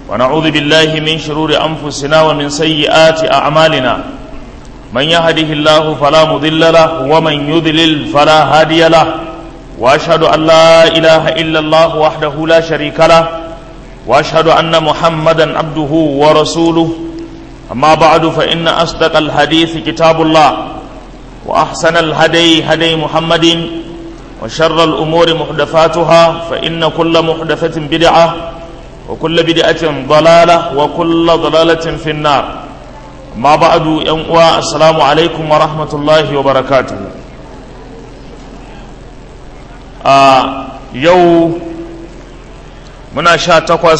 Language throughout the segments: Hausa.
ونعوذ بالله من شرور أنفسنا ومن سيئات أعمالنا من يهده الله فلا مضل له ومن يضلل فلا هادي له وأشهد أن لا إله إلا الله وحده لا شريك له وأشهد أن محمدا عبده ورسوله أما بعد فإن أصدق الحديث كتاب الله وأحسن الهدي هدي محمد وشر الأمور محدثاتها فإن كل محدثة بدعة وكل بدعة ضلالة وكل ضلالة في النار ما بعد ينقوى السلام عليكم ورحمة الله وبركاته آه يو muna sha takwas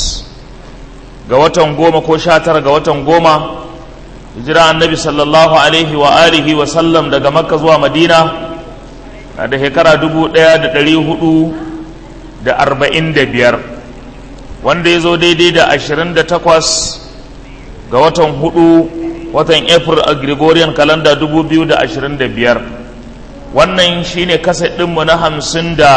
ga watan goma ko sha tara ga watan goma hijira annabi sallallahu alaihi wa alihi wa sallam daga makka zuwa madina na da shekara dubu ɗaya da ɗari hudu da arba'in da biyar wanda ya zo daidai da ashirin da takwas ga watan hudu watan april a gregorian calendar dubu biyu da ashirin da biyar wannan shine kasa ɗinmu na hamsin da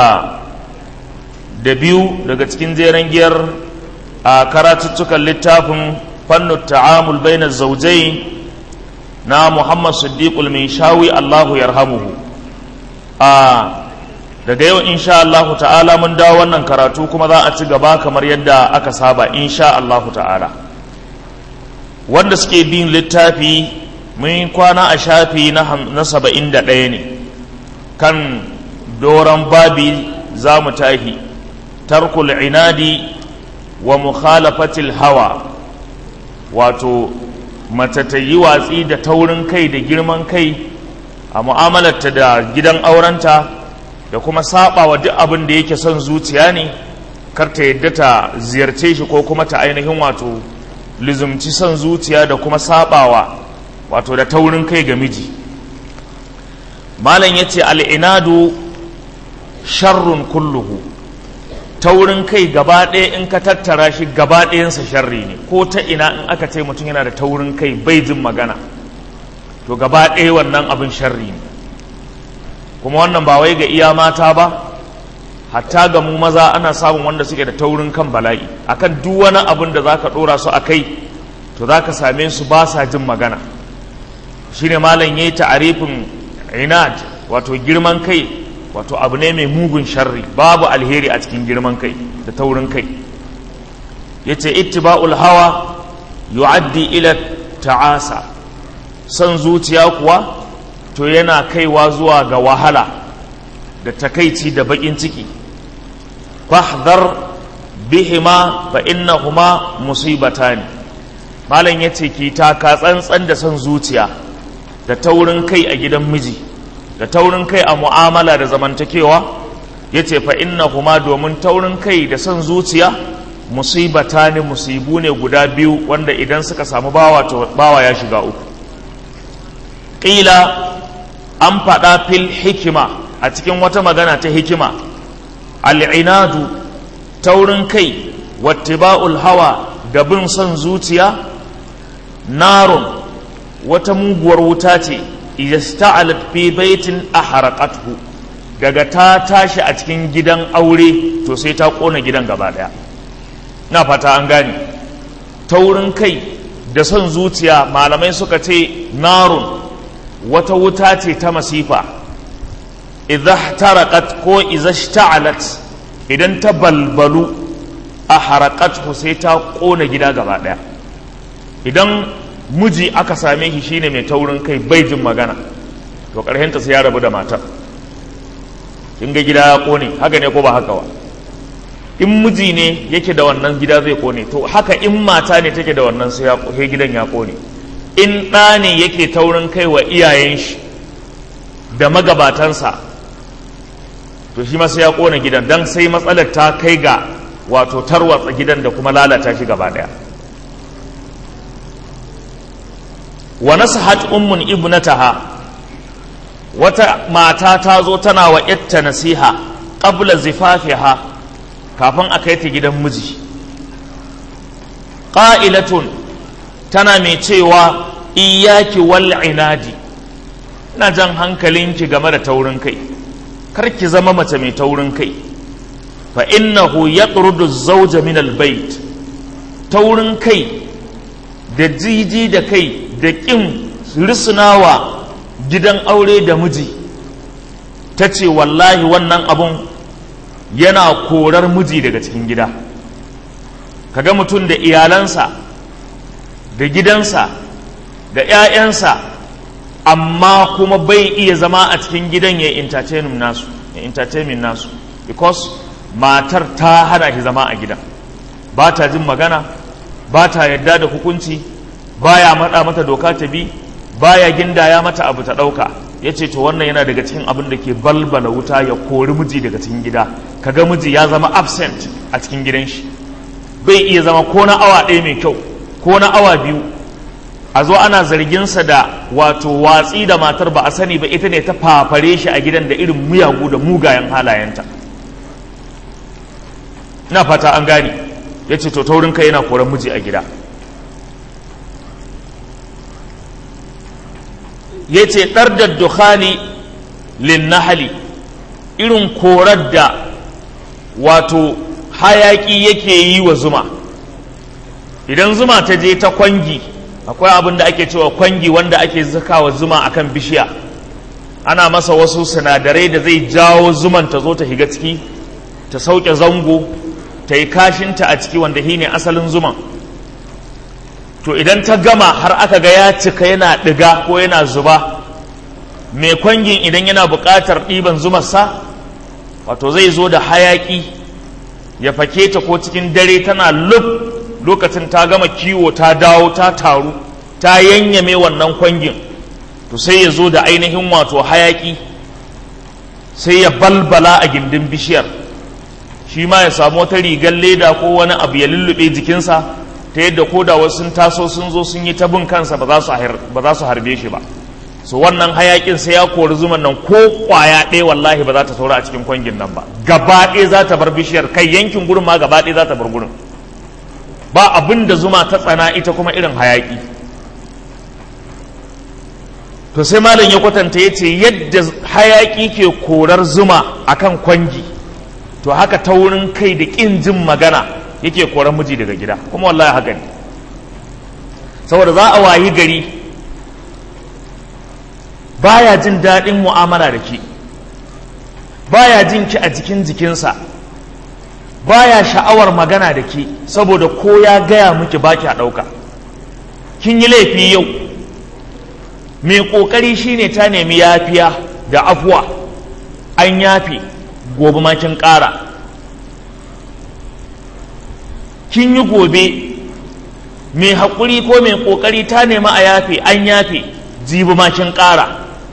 da biyu daga cikin jeren giyar a karatuttukan littafin fannin ta'amul baina zaujai na muhammad siddiqul min shawi allahu yarhamuhu a daga yau insha allahu ta'ala mun dawo wannan karatu kuma za a ci gaba kamar yadda aka saba insha allahu ta'ala wanda suke bin littafi mun kwana a shafi na saba'in da ɗaya ne kan doron babi za mu tahi tarkul inadi wa mukhalafatil hawa wato mace ta yi watsi da taurin kai da girman kai a mu'amalarta da gidan aurenta da kuma saba wa duk abin da yake son zuciya ne kar ta yadda ta ziyarce shi ko kuma ta ainihin wato lizumci son zuciya da kuma sabawa wato da taurin kai ga miji malam ya ce al'inadu sharrun kulluhu taurin kai gaba ɗaya in ka tattara shi gaba ɗayansa sharri ne ko ta ina in aka ce mutum yana da taurin kai bai jin magana to gaba ɗaya wannan abin sharri ne kuma wannan ba wai ga iya mata ba hatta ga mu maza ana samun wanda suke da taurin kan bala'i akan duk wani abin da zaka ɗora su a kai to zaka same su ba sa jin magana shine malam yayi ta'arifin inad wato girman kai wato abu ne mai mugun sharri babu alheri a cikin girman kai da taurin kai yace ittiba'ul hawa yu'addi ila ta'asa son zuciya kuwa to yana kaiwa zuwa ga wahala da takaici da bakin ciki fahdhar bihima fa innahuma musibatani malam yace ki taka tsantsan da son zuciya da taurin kai a gidan miji da taurin kai a mu'amala da zamantakewa ya ce fa inna kuma domin taurin kai da son zuciya musibata ne musibu ne guda biyu wanda idan suka samu bawa to bawa ya shiga uku ƙila an faɗa fil hikima a cikin wata magana ta hikima al'inadu taurin kai wattiba'ul hawa da bin son zuciya narun wata muguwar wuta ce ista'alat fi baitin aharaqathu daga ta tashi a cikin gidan aure to sai ta kona gidan gaba daya na fata an gane taurin kai da son zuciya malamai suka ce narun wata wuta ce ta masifa idza taraqat ko idza ishta'alat idan ta balbalu aharaqathu sai ta kona gida gaba daya idan miji aka same shi shine mai taurin kai bai jin magana to ta sai ya rabu da matar in ga gida ya kone haka ne ko ba haka ba in miji ne yake da wannan gida zai kone to haka in mata ne take da wannan sai gidan ya kone in ɗa ne yake taurin kai wa iyayen shi da magabatansa to shi ma sai ya kone gidan dan sai matsalar ta kai ga wato tarwatsa gidan da kuma lalata shi gaba daya wa nasahat ummun ibnataha wata mata ta zo tana wa yatta nasiha qabla zifafiha kafin a kai ta gidan miji qa'ilatun tana mai cewa iyaki wal inadi ina jan hankalinki game da taurin kai kar ki zama mace mai taurin kai fa innahu yaqrudu az-zawja min al-bayt taurin kai da jiji da kai da ƙin risinawa gidan aure da miji ta ce wallahi wannan abun yana korar miji daga cikin gida kaga mutum da iyalansa da gidansa da 'ya'yansa amma kuma bai iya zama a cikin gidan ya entertainment nasu ya entertainment nasu because matar ta hana shi zama a gidan ba ta jin magana ba ta yadda da hukunci baya maɗa mata doka ta bi baya gindaya mata abu ta ɗauka ya ce to wannan yana daga cikin abin da ke balbala wuta ya kori miji daga cikin gida kaga miji ya zama absent a cikin gidan shi bai iya zama ko na awa ɗaya mai kyau ko na awa biyu a zo ana zarginsa da wato watsi da matar ba a sani ba ita ne ta fafare shi a gidan da irin miyagu da mugayen halayenta na fata an gane ya ce to taurin kai yana koran miji a gida ya ce ɗar da dukhani linnahali irin korar da wato hayaƙi yake yi wa zuma idan zuma ta je ta kwangi akwai abin da ake cewa kwangi wanda ake zakawa zuma akan bishiya ana masa wasu sinadarai da zai jawo zuman ta zo ta higa ciki ta sauke zango ta yi kashinta a ciki wanda shi ne asalin zuman to idan ta gama har aka ga ya cika yana ɗiga ko yana zuba mai kwangin idan yana buƙatar ɗiban zumarsa wato zai zo da hayaƙi ya fake ta ko cikin dare tana lub lokacin ta gama kiwo ta dawo ta taru ta yanyame wannan kwangin to sai ya zo da ainihin wato hayaƙi sai ya balbala a gindin bishiyar shi ma ya samu wata rigar leda ko wani abu ya lullube jikinsa ta yadda ko da wasu sun taso sun zo sun yi ta bin kansa ba za su harbe shi ba so wannan hayakin sai ya kori zuman nan ko kwaya ɗaya wallahi ba za ta saura a cikin kwangin nan ba gaba ɗaya za ta bar bishiyar kai yankin gurin ma gaba ɗaya za ta bar gurin ba abin da zuma ta tsana ita kuma irin hayaki to sai malam ya kwatanta ya ce yadda hayaki ke korar zuma akan kwangi to haka taurin kai da ƙin jin magana yake korar miji daga gida kuma wallahi haka ne saboda za a wayi gari baya jin daɗin mu'amala da ke baya jin ki a jikin jikinsa baya sha'awar magana da ke saboda ko ya gaya miki baki a ɗauka kin yi laifi yau mai ƙoƙari shine ta nemi yafiya da afuwa an yafe gobe ma kin ƙara kin yi gobe mai haƙuri ko mai ƙoƙari ta nemi a yafe an yafe jibi ma kin ƙara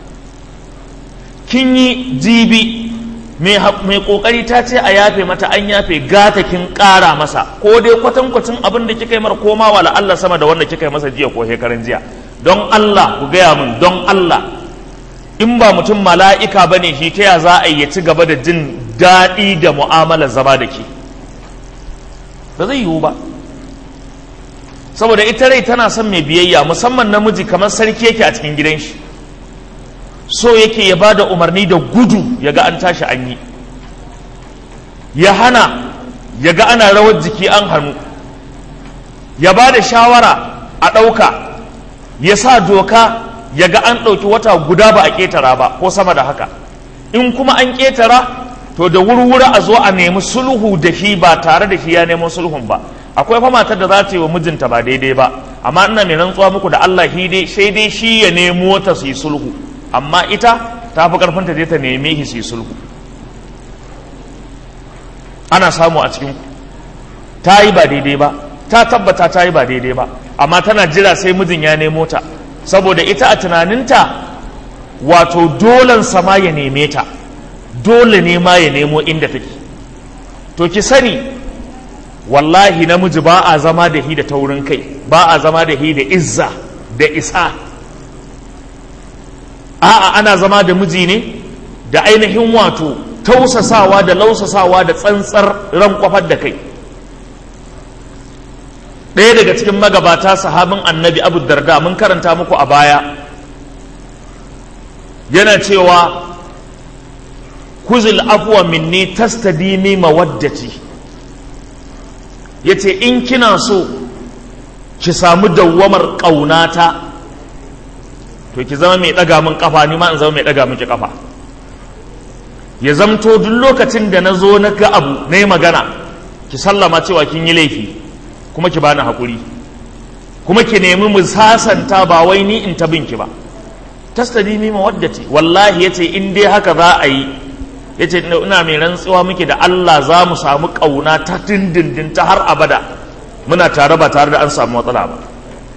kin yi jibi mai kokari ta ce a yafe mata an yafe gata kin kara masa ko dai kwatankwacin abin da kika yi mar koma wa Allah sama da wanda kika yi masa jiya ko shekaran jiya don Allah ku gaya min don Allah in ba mutum mala'ika ba ne shi ta ya za a yi ci gaba da jin daɗi da mu'amalar zama da ke ba zai yiwu ba saboda ita rai tana son mai biyayya musamman namiji kamar sarki yake a cikin gidan shi so yake ya ba da umarni da gudu ya ga an tashi an yi ya hana ya ga ana rawar jiki an hannu ya ba da shawara a ɗauka ya sa doka ya ga an ɗauki wata guda ba a ƙetara ba ko sama da haka in kuma an ƙetara to da wurwura a zo a nemi sulhu da shi ba tare da shi ya nemo sulhun ba akwai fa matar da za ta yi wa mijinta ba daidai ba amma ina mai rantsuwa muku da Allah sai dai shi ya nemo ta su yi sulhu amma ita ta fi karfin ta je ta neme shi su yi sulhu ana samu a cikin ta yi ba daidai ba ta tabbata ta yi ba daidai ba amma tana jira sai mijin ya nemo ta saboda ita a tunaninta wato dolan sama ya neme ta dole ne ma ya nemo inda take to ki sani wallahi namiji ba a zama da hi da taurin kai ba a zama da hi da izza da isa a'a ana zama da miji ne da ainihin wato tausasawa da lausasawa da tsantsar ran kwafar da kai ɗaya daga cikin magabata sahabin annabi abu darda mun karanta muku a baya yana cewa kuzil afuwa minni tastadimi mawaddati yace in kina so ki samu dawwamar ƙaunata to ki zama mai ɗaga min ƙafa ni ma in zama mai ɗaga miki ƙafa ya zamto duk lokacin da na zo na ga abu na yi magana ki sallama cewa kin yi laifi kuma ki bani haƙuri kuma ki nemi mu sasanta ba wai ni in ta binki ba tastadimi mawaddati wallahi yace in dai haka za a yi yace ina mai rantsuwa muke da Allah za mu samu kauna ta dindindin ta har abada muna tare ba tare da an samu matsala ba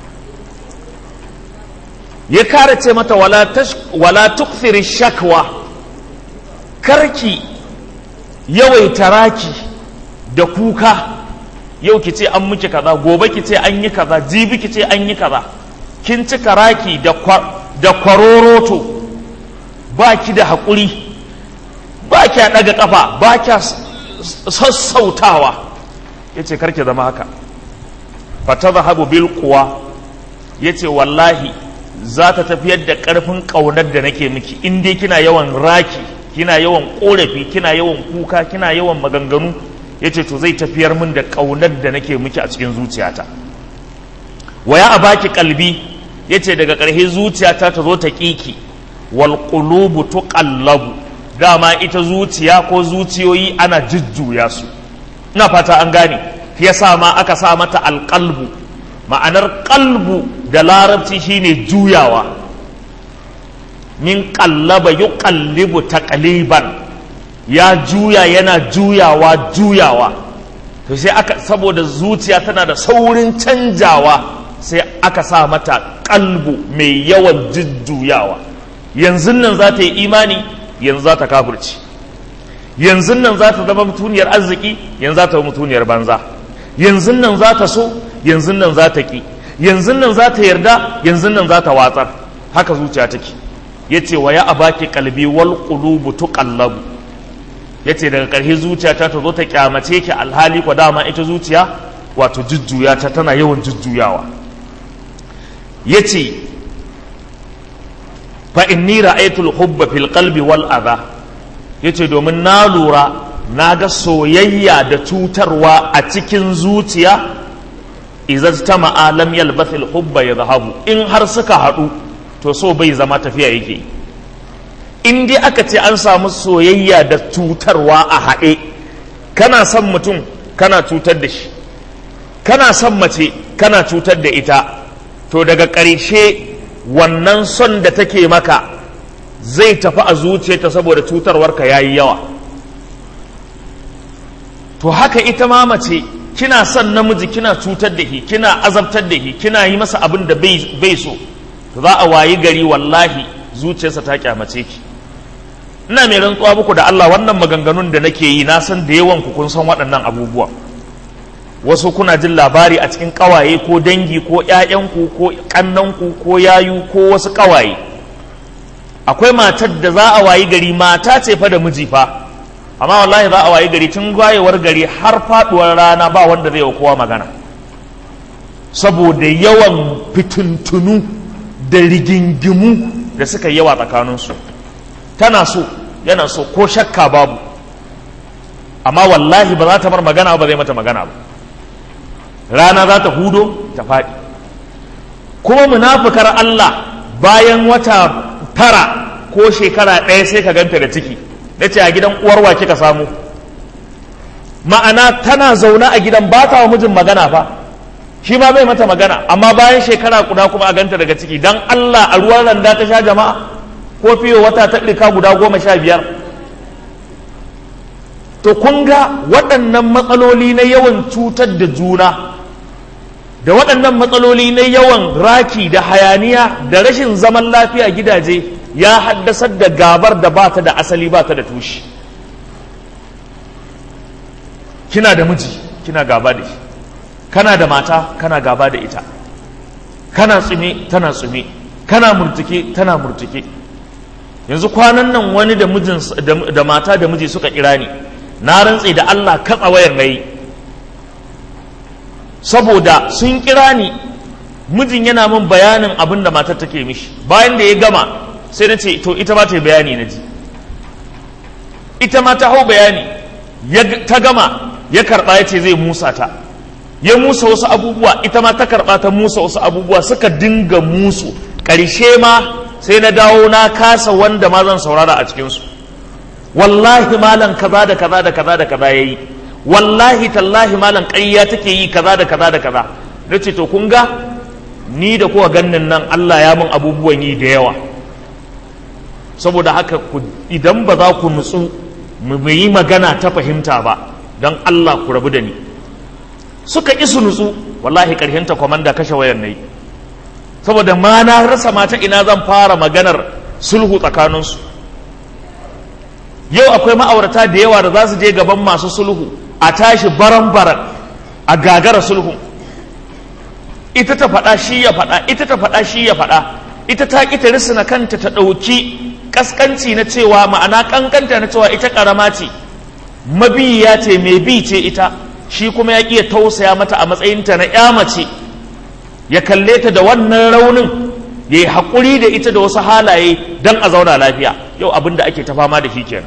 ya kare ce mata wala tash wala tukthiri shakwa karki yawaita raki da kuka yau ki ce an miki kaza gobe ki ce an yi kaza jibi ki ce an yi kaza kin cika raki da da kwaroroto ba ki da haƙuri ba kya ɗaga ƙafa ba kya sassautawa ya ce karki zama haka fata zahabu bil kuwa ya ce wallahi za ta tafiyar da ƙarfin ƙaunar da nake miki in dai kina yawan raki kina yawan ƙorafi kina yawan kuka kina yawan maganganu ya ce to zai tafiyar min da ƙaunar da nake miki a cikin zuciyata waya a baki kalbi ya ce daga ƙarshe zuciyata ta zo ta ƙiki wal qulubu tuqallabu dama ita zuciya ko zuciyoyi ana jujjuya su ina fata an gane yasa ma aka sa mata alƙalbu ma'anar ƙalbu da larabci shine juyawa min ƙallaba yuqallibu taqliban ya juya yana juyawa juyawa to sai aka saboda zuciya tana da saurin canjawa sai aka sa mata kalbu mai yawan jujjuyawa yanzu nan za ta yi imani yanzu za ta kafirci yanzu nan za ta zama mutuniyar arziki yanzu za ta zama mutuniyar banza yanzu nan za ta so yanzu nan za ta ki yanzu nan za ta yarda yanzu nan za ta watsar haka zuciya take yace wa ya abaki kalbi wal qulubu tuqallabu yace daga ƙarshe zuciya ta zo ta kyamace ki alhali ko dama ita zuciya wato jujjuya ta tana yawan jujjuyawa yace fa inni ra'aytul hubba fil qalbi wal adha yace domin na lura na ga soyayya da cutarwa a cikin zuciya idan ta ma'alam yalbath al hubba yadhhabu in har suka haɗu to so bai zama tafiya yake in dai aka ce an samu soyayya da cutarwa a haɗe kana son mutum kana cutar da shi kana son mace kana cutar da ita to daga ƙarshe wannan son da take maka zai tafi a zuciyarta saboda cutarwarka ya yi yawa to haka ita ma mace kina son namiji kina cutar da shi kina azabtar da shi kina yi masa abin da bai so to za a wayi gari wallahi zuciyarsa ta kyamace ki ina mai rantsuwa muku da Allah wannan maganganun da nake yi na san da yawan ku kun san waɗannan abubuwa wasu kuna jin labari a cikin ƙawaye ko dangi ko ƴaƴanku ko ƙannanku ko yayu ko wasu ƙawaye akwai matar da za a wayi gari mata ce fa da miji fa amma wallahi za a wayi gari tun wayewar gari har faɗuwar rana ba wanda zai wa kowa magana saboda yawan fitintunu da rigingimu da suka yawa tsakaninsu tana so yana so ko shakka babu amma wallahi ba za ta mar magana ba zai mata magana ba rana za ta hudo ta faɗi kuma munafukar Allah bayan wata tara ko shekara ɗaya sai ka ganta da ciki na ce a gidan uwarwa kika samu ma'ana tana zaune a gidan ba ta wa mijin magana fa shi ma bai mata magana amma bayan shekara guda kuma a ganta daga ciki dan Allah a ruwan randa ta sha jama'a ko fiye wata ta ɗirka guda goma sha biyar to kun ga waɗannan matsaloli na yawan cutar da juna da waɗannan matsaloli na yawan raki da hayaniya da rashin zaman lafiya gidaje ya haddasar da gabar da ba ta da asali ba ta da tushe kina da miji kina gaba da shi kana da mata kana gaba da ita kana tsume tana tsume kana murtuke tana murtuke yanzu kwanan nan wani da mijin da mata da miji suka kira ni na rantse da Allah katsa wayar nayi saboda sun kira ni mijin yana min bayanin abin da matar take mishi bayan da ya gama sai na ce to ita ma ta yi bayani na ji ita ma ta hau bayani ta gama ya karɓa ya ce zai musa ta ya musa wasu abubuwa ita ma ta karɓa ta musa wasu abubuwa suka dinga musu ƙarshe ma sai na dawo na kasa wanda ma zan saurara a cikinsu wallahi malam kaza da kaza da kaza da kaza ya yi wallahi tallahi malam ƙarya take yi kaza da kaza da kaza na ce to kun ga ni da kuwa gannin nan Allah ya mun abubuwan yi da yawa saboda haka idan ba za ku nutsu mu yi magana ta fahimta ba don Allah ku rabu da ni suka isu nutsu wallahi ta kwamanda kashe wayar na yi saboda ma na rasa mata ina zan fara maganar sulhu tsakaninsu yau akwai ma'aurata da yawa da za su je gaban masu sulhu a tashi baran-baran a gagara sulhu ita ta faɗa shi ya faɗa ita ta faɗa shi ya faɗa ita ta ƙi ta risina kanta ta ɗauki ƙasƙanci na cewa ma'ana ƙanƙanta na cewa ita ƙarama ce mabiya ce mai bi ce ita shi kuma ya ƙi ya tausaya mata a matsayinta na ƴa mace ya kalle ta da wannan raunin ya yi haƙuri da ita da wasu halaye don a zauna lafiya yau abin da ake ta fama da shi kenan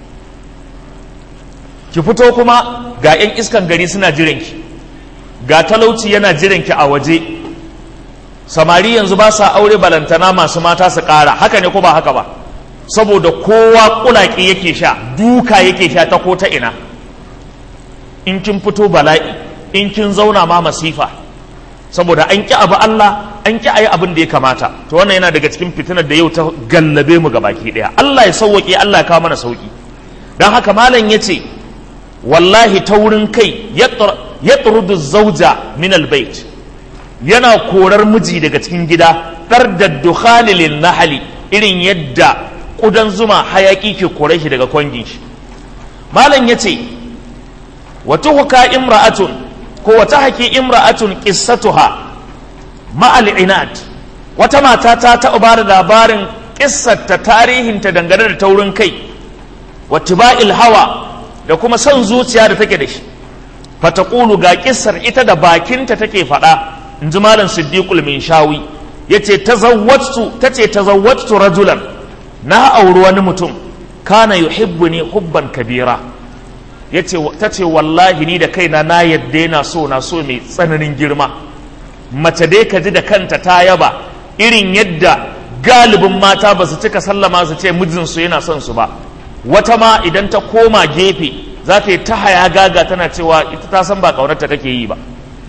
ki fito kuma ga 'yan iskan gari suna jiranki ga talauci yana jiranki a waje samari yanzu ba sa aure balantana masu mata su ƙara haka ne ko ba haka ba saboda kowa ƙulaƙi yake sha duka yake sha ta ko ta ina in kin fito bala'i in kin zauna ma masifa saboda an ƙi abu Allah an ƙi ayi abin da ya kamata to wannan yana daga cikin fitinar da yau ta gallabe mu baki ɗaya Allah ya sauwaƙe Allah ya kawo mana sauƙi don haka malam ya ce wallahi ta wurin kai ya turudu zauja min albayt yana korar miji daga cikin gida ɗar da dukhalilin nahali irin yadda ƙudan zuma hayaƙi ke kore shi daga kwangin shi malam ya ce wata huka imra'atun ko wata haƙi imra'atun ƙissatuha ma'al inad wata mata ta taɓa ba da labarin ƙissarta tarihinta dangane da taurin kai wattiba'il hawa da kuma son zuciya da take da shi fataqulu ga kissar ita da bakinta take faɗa in ji malam siddiqul min shawi yace tazawwajtu tace tazawwajtu rajulan na auri wani mutum kana yuhibbuni hubban kabira yace tace wallahi ni da kaina na yadda yana so na so mai tsananin girma mace dai ka ji da kanta ta yaba irin yadda galibin mata ba su cika sallama su ce mijinsu yana son su ba wata ma idan ta koma gefe za ta yi ta haya gaga tana cewa ita ta san ba ƙaunarta kake yi ba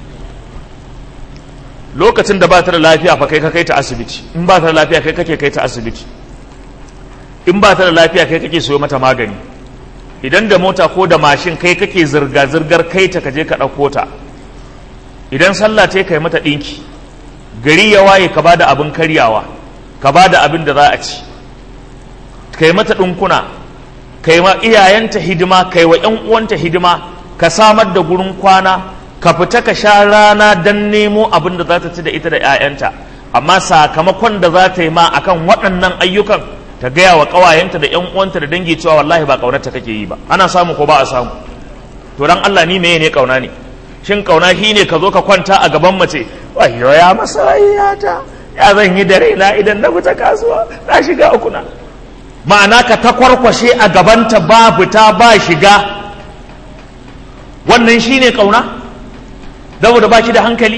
lokacin da ba ta da lafiya fa kai ka kai ta asibiti in ba ta da lafiya kai kake kai ta asibiti in ba ta da lafiya kai kake soyo mata magani idan da mota ko da mashin kai kake zirga-zirgar kai ta kaje ka ɗauko ta idan sallah ta kai mata ɗinki gari ya waye ka ba da abin karyawa ka ba da abin da za a ci kai mata ɗinkuna kai ma iyayenta hidima kai wa ‘yan uwanta hidima ka samar da gurin kwana ka fita ka sha rana don nemo abin da za ta ci da ita da ‘ya'yanta amma sakamakon da za ta yi ma akan waɗannan ayyukan ta gaya wa ƙawayenta da ‘yan uwanta da dangi cewa wallahi ba ƙaunarta kake yi ba ana samu ko ba a samu to dan Allah ni meye ne ƙauna ne shin ƙauna shi ne ka zo ka kwanta a gaban mace wayo ya masoyiyata ya zan yi da raina idan na fita kasuwa na shiga ukuna ma'ana ka ta kwarkwashe a gabanta ba fita ba shiga wannan shi ne ƙauna saboda ba ki da hankali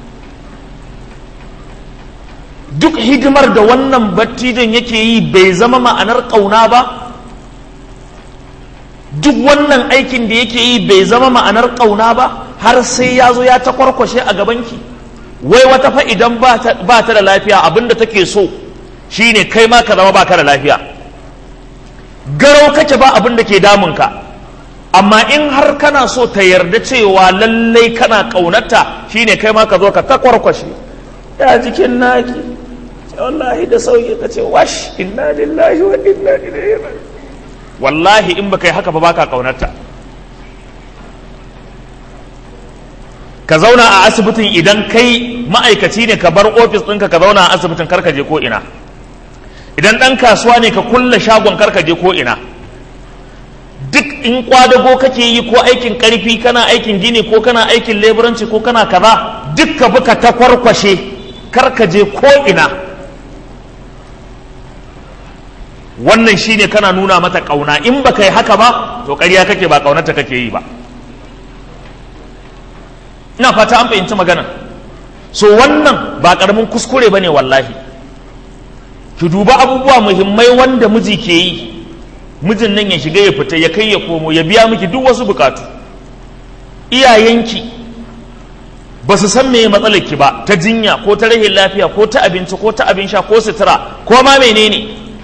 duk hidimar da wannan battidon yake yi bai zama ma'anar ƙauna ba duk wannan aikin da yake yi bai zama ma'anar ƙauna ba har sai ya zo ya ta kwarkwashe a gabanki wai wata fa idan ba ta da lafiya abinda take so shine kai ma ka zama ba ka da lafiya garau kake ba abin da ke damunka amma in har kana so ta yarda cewa lallai kana ƙaunarta shine kai ma ka zo ka takwarkwashe ya jikin naki wallahi da sauki ka ce wash inna lillahi wa inna ilaihi raji'un wallahi in baka yi haka ba baka ƙaunarta ka zauna a asibitin idan kai ma'aikaci ne ka bar ofis ɗinka ka zauna a asibitin karka je ko ina idan ɗan kasuwa ne ka kulle shagon karka je ko ina duk in kwadago kake yi ko aikin karfi kana aikin gini ko kana aikin leburanci ko kana kaza duk ka bi ka ta kwarkwashe karka je ko ina wannan shine kana nuna mata ƙauna in baka yi haka ba to ƙarya kake ba ƙaunarta kake yi ba ina fata an fahimci magana so wannan ba karamin kuskure bane wallahi ki duba abubuwa muhimmai wanda miji ke yi mijin nan ya shiga ya fita ya kai ya komo ya biya miki duk wasu bukatu iyayenki ba su san me matsalar ki ba ta jinya ko ta rahin lafiya ko ta abinci ko ta abin sha ko sutura ko ma menene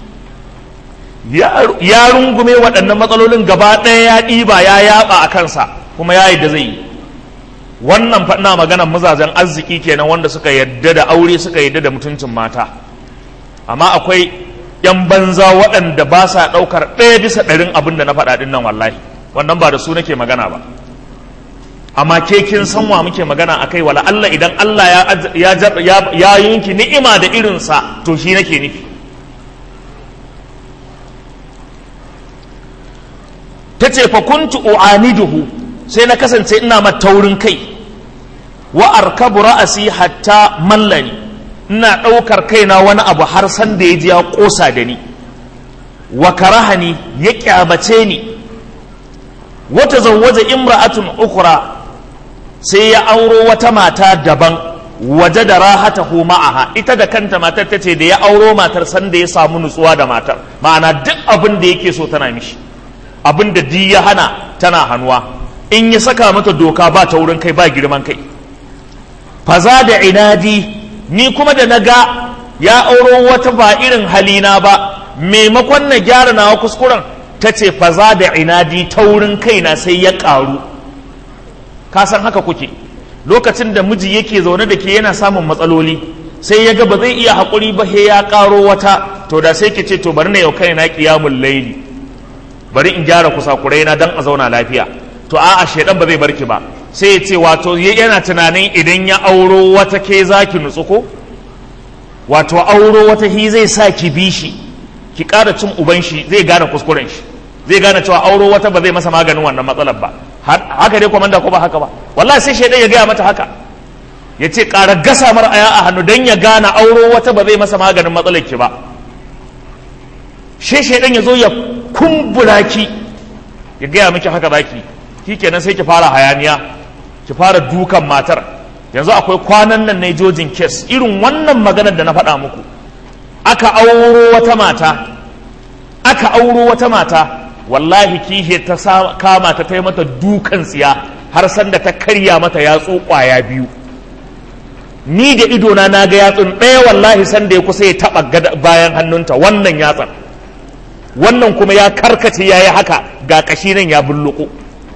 ya rungume waɗannan matsalolin gaba ɗaya ya ɗiba ya yaɓa a kansa kuma ya yi da zai yi wannan faɗina maganar mazajen arziki kenan wanda suka yadda da aure suka yadda da mutuncin mata amma akwai yan banza waɗanda ba sa ɗaukar ɗaya bisa ɗarin abin da na faɗa ɗin nan wallahi wannan ba da su nake magana ba amma ke kin san wa muke magana akai wala Allah idan Allah ya ya ya yinki ni'ima da irinsa to shi nake nufi ta ce fa kuntu u'aniduhu sai na kasance ina ma taurin kai wa arkabu ra'asi hatta mallani ina ɗaukar kaina wani abu har san da ya ji ya ƙosa da ni wa karahani ya ƙyamace ni wata zawwaja imra'atun ukura sai ya auro wata mata daban waje da rahatahu ma'aha ita da kanta matar ta ce da ya auro matar san da ya samu nutsuwa da matar ma'ana duk abin da yake so tana mishi abin da di ya hana tana hannuwa in ya saka mata doka ba ta wurin kai ba girman kai faza da inadi ni kuma da na ga ya auro wata ba irin halina ba maimakon na gyara nawa kuskuren ta ce faza da inadi ta wurin kaina sai ya ƙaru ka san haka kuke lokacin da miji yake zaune da ke yana samun matsaloli sai ya ga ba zai iya haƙuri ba he ya ƙaro wata to da sai ki ce to bari na yau kaina ƙiyamun laili bari in gyara kusakurai na dan a zauna lafiya to a'a shedan ba zai barki ba sai ya ce wato yana tunanin idan ya auro wata ke za ki nutsu ko wato auro wata hi zai sa ki bi shi ki ƙara cin uban shi zai gane kuskuren shi zai gane cewa auro wata ba zai masa maganin wannan matsalar ba haka dai komanda ko ba haka ba wallahi sai shaidan ya gaya mata haka ya ce ƙara gasa mar aya a hannu don ya gane auro wata ba zai masa maganin matsalar ki ba shi shaidan ya zo ya kumbura ki ya gaya miki haka zaki ki kenan sai ki fara hayaniya ki fara dukan matar yanzu akwai kwanan nan na jojin kes irin wannan maganar da na faɗa muku aka auro wata mata aka auro wata mata wallahi kihe ta kama ta ta mata dukan tsiya har sanda ta karya mata yatsu kwaya biyu ni da idona na ga yatsun ɗaya wallahi sanda ya kusa ya taɓa bayan hannunta wannan yatsan wannan kuma ya karkace ya yi haka ga ƙashi nan ya bulluko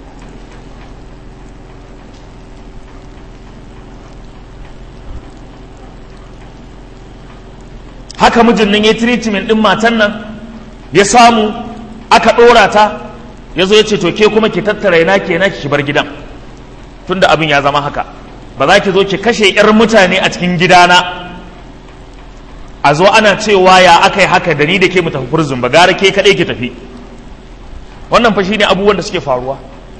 haka mijin nan ya treatment ɗin matan nan ya samu aka ɗora ta ya zo ya ce to ke kuma ki tattara yana ke na ki bar gidan tunda abin ya zama haka ba za ki zo ki kashe 'yar mutane a cikin gidana a zo ana cewa ya aka yi haka da ni da ke mu tafi furzun ba gara ke kaɗai ki tafi wannan fa ne abubuwan da suke faruwa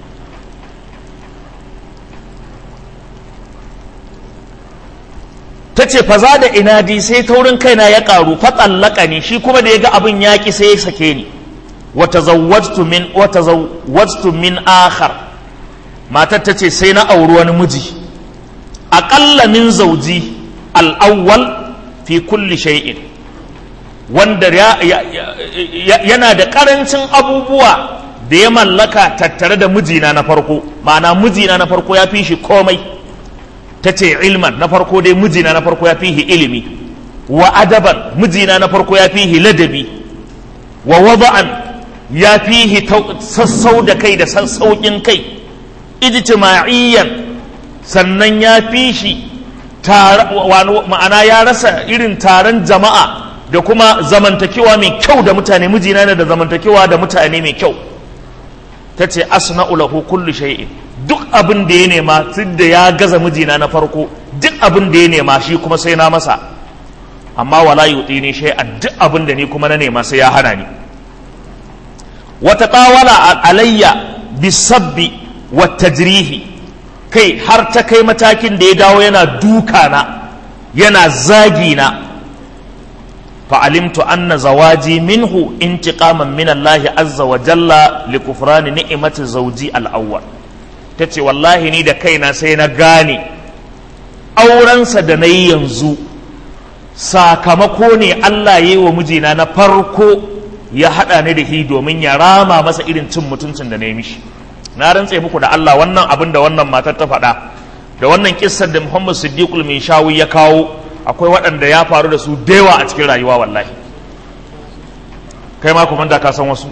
ta ce fa za da inadi sai taurin kaina ya ƙaru fa tsallaka ni shi kuma da ya ga abin yaƙi sai ya sake ni watazawwajtu min watazawwajtu min akhar matar tace sai na auri wani miji aqalla min zawji al-awwal fi kulli shay'in wanda yana da karancin abubuwa da ya mallaka tattare da mijina na farko ma'ana mijina na farko ya fi shi komai tace ilman na farko dai mijina na farko ya fi shi ilimi wa adaban mijina na farko ya fi shi ladabi wa wada'an ya fihi sassau da kai da sassauƙin kai ijtima'iyyan sannan ya fi shi ma'ana ya rasa irin taron jama'a da kuma zamantakewa mai kyau da mutane mijina ne da zamantakewa da mutane mai kyau ta ce asna'u lahu kullu shay'in duk abin da ya nema tun da ya gaza mijina na farko duk abin da ya nema shi kuma sai na masa amma wala yutini shay'an duk abin da ni kuma na nema sai ya hana ni wata ƙawala alayya bisabbi wa tajrihi kai har ta kai matakin da ya dawo yana dukana yana zagina fa'alimtu anna zawaji minhu intiqaman min Allah azza wa jalla li kufrani ni'imati zawji al-awwal ta ce wallahi ni da kaina sai na gane aurensa da na yi yanzu sakamako ne Allah ya yi wa mijina na farko ya haɗa ni da shi domin ya rama masa irin cin mutuncin da na yi mishi na rantse muku da Allah wannan abin da wannan matar ta faɗa da wannan kissar da Muhammad Siddiqul min shawi ya kawo akwai waɗanda ya faru da su dewa a cikin rayuwa wallahi kai ma kuma da ka san wasu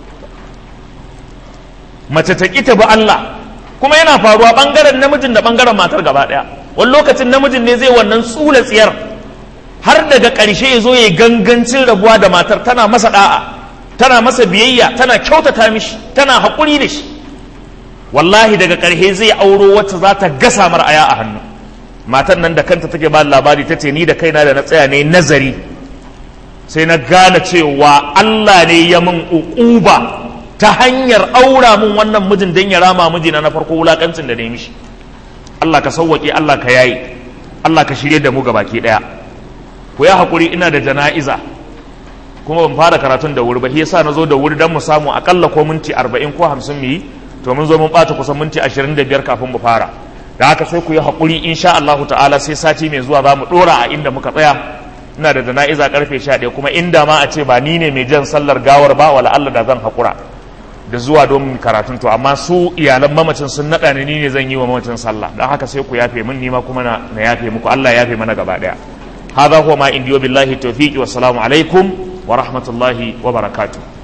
mace ta ƙi ta bi Allah kuma yana faruwa ɓangaren namijin da ɓangaren matar gaba ɗaya wani lokacin namijin ne zai wannan tsula tsiyar har daga ƙarshe ya zo ya gangancin rabuwa da matar tana masa ɗa'a tana masa biyayya tana kyautata mishi tana haƙuri da shi wallahi daga ƙarshe zai auro wacce za ta gasa mar aya a hannu matar nan da kanta take ba labari ta ce ni da kaina da na tsaya ne nazari sai na gane cewa Allah ne ya min uquba ta hanyar aura mun wannan mijin don ya rama mijina na farko wulakancin da na yi mishi Allah ka sauwaƙe Allah ka yayi Allah ka shirye da mu ga baki ɗaya ku ya haƙuri ina da jana'iza kuma ban fara karatun da wuri ba shi yasa na zo da wuri don mu samu akalla ko minti arba'in ko hamsin mu yi to mun zo mun ɓata kusan minti ashirin da biyar kafin mu fara da haka sai ku yi haƙuri insha Allahu ta'ala sai sati mai zuwa za mu ɗora a inda muka tsaya ina da jana'iza karfe sha ɗaya kuma inda ma a ce ba ni ne mai jan sallar gawar ba wala Allah da zan haƙura da zuwa don karatun to amma su iyalan mamacin sun naɗa ni ne zan yi wa mamacin sallah don haka sai ku yafe min nima kuma na yafe muku Allah ya yafe mana gaba ɗaya hadha huwa ma indiyo billahi tawfiqi wassalamu alaikum wa rahmatullahi wa barakatuh